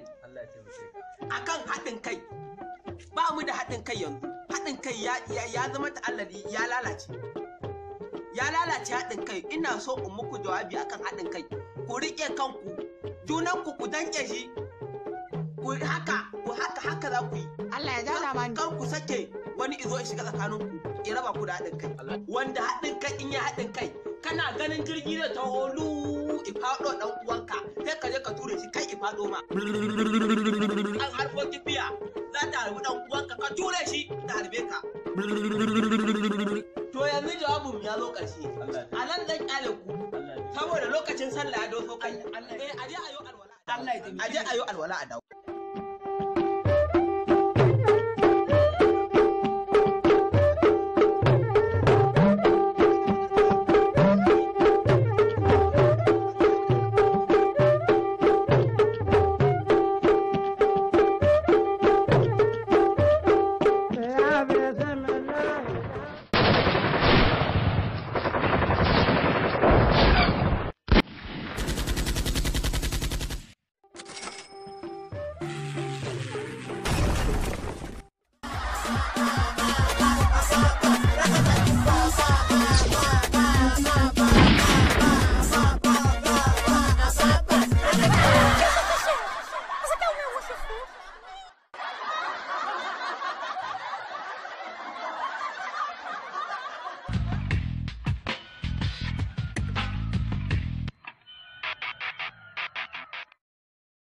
Allah ya taimake ka. akan haɗin kai ba mu da haɗin kai yanzu haɗin kai ya, ya, ya zama ta'allari ya lalace ya lalace haɗin kai ina so in muku jawabi akan haɗin kai ku riƙe kanku junanku ku danƙe shi ku haka ku haka haka za ku yi Allah ya ja mani. kar ku sake wani izo ya shiga tsakaninku ya raba ku da haɗin kai wanda haɗin kai in ya haɗin kai kana ganin jirgi da taholu ifaɗo ɗan uwanka sai ka je ka ture shi kai ifaɗo ma an harbo kifiya za ta harbi ɗan uwanka ka ture shi ta harbe ka to yanzu jawabin ya zo ƙarshe Allah ya a nan zan kyale ku Allah ya saboda lokacin sallah ya doso kai eh aje ayo alwala Allah ya taimake aje ayo alwala a dawo Você quer o meu você for?